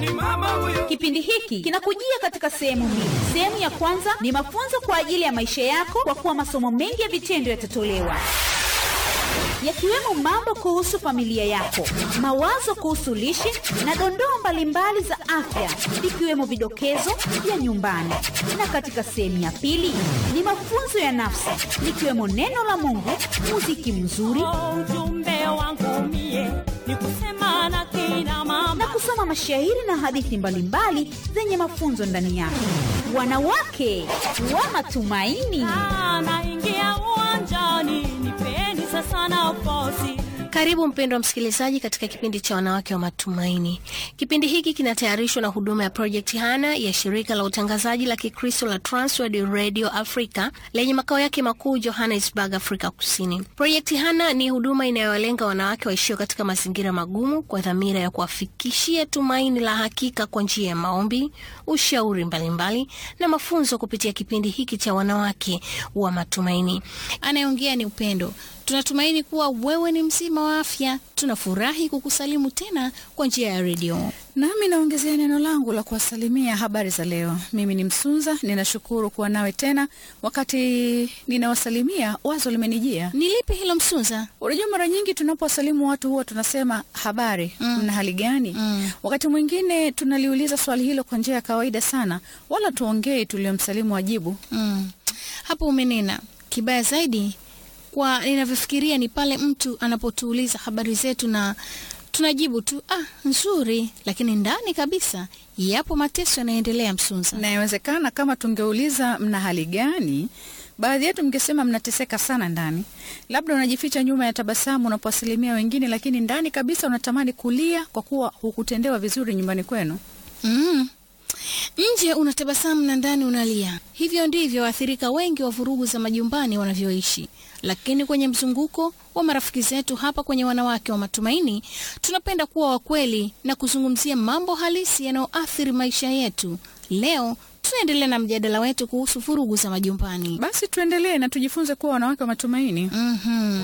ni mama huyo. Kipindi hiki kinakujia katika sehemu mbili. Sehemu ya kwanza ni mafunzo kwa ajili ya maisha yako, kwa kuwa masomo mengi ya vitendo yatatolewa yakiwemo mambo kuhusu familia yako, mawazo kuhusu lishe na dondoo mbalimbali za afya, ikiwemo vidokezo vya nyumbani. Na katika sehemu ya pili ni mafunzo ya nafsi, likiwemo neno la Mungu, muziki mzuri Oh, ujumbe wangu mie ni kusema na kina mama na kusoma mashairi na hadithi mbalimbali zenye mafunzo ndani yake. Wanawake wa matumaini. Ah, naingia uwanjani nipeni sasa nafasi Karibu mpendwa msikilizaji katika kipindi cha wanawake wa matumaini. Kipindi hiki kinatayarishwa na huduma ya Project Hana ya shirika la utangazaji la Kikristo la Transworld Radio Africa lenye makao yake makuu Johannesburg, Afrika Kusini. Project Hana ni huduma inayowalenga wanawake waishio katika mazingira magumu kwa dhamira ya kuwafikishia tumaini la hakika kwa njia ya maombi, ushauri mbalimbali na mafunzo kupitia kipindi hiki cha wanawake wa matumaini. Anayeongea ni Upendo. Tunatumaini kuwa wewe ni mzima wa afya. Tunafurahi kukusalimu tena kwa njia ya redio. Nami naongezea neno langu la kuwasalimia habari za leo. Mimi ni Msunza, ninashukuru kuwa nawe tena. Wakati ninawasalimia, wazo limenijia. Ni lipi hilo Msunza? Unajua, mara nyingi tunapowasalimu watu huwa tunasema habari, mna hali gani? Wakati mwingine tunaliuliza swali hilo kwa njia ya kawaida sana, wala tuongei tuliomsalimu wajibu. Mm. Hapo umenena. Kibaya zaidi kwa ninavyofikiria ni pale mtu anapotuuliza habari zetu na tunajibu tu ah, nzuri, lakini ndani kabisa yapo mateso yanayoendelea Msunza. Na inawezekana kama tungeuliza mna hali gani, baadhi yetu mngesema mnateseka sana ndani. Labda unajificha nyuma ya tabasamu unapowasalimia wengine, lakini ndani kabisa unatamani kulia kwa kuwa hukutendewa vizuri nyumbani kwenu. Mm. Nje unatabasamu na ndani unalia. Hivyo ndivyo waathirika wengi wa vurugu za majumbani wanavyoishi. Lakini kwenye mzunguko wa marafiki zetu hapa kwenye Wanawake wa Matumaini, tunapenda kuwa wakweli na kuzungumzia mambo halisi yanayoathiri maisha yetu. Leo tunaendelea na mjadala wetu kuhusu vurugu za majumbani. Basi tuendelee na tujifunze kuwa wanawake wa matumaini. Mhm.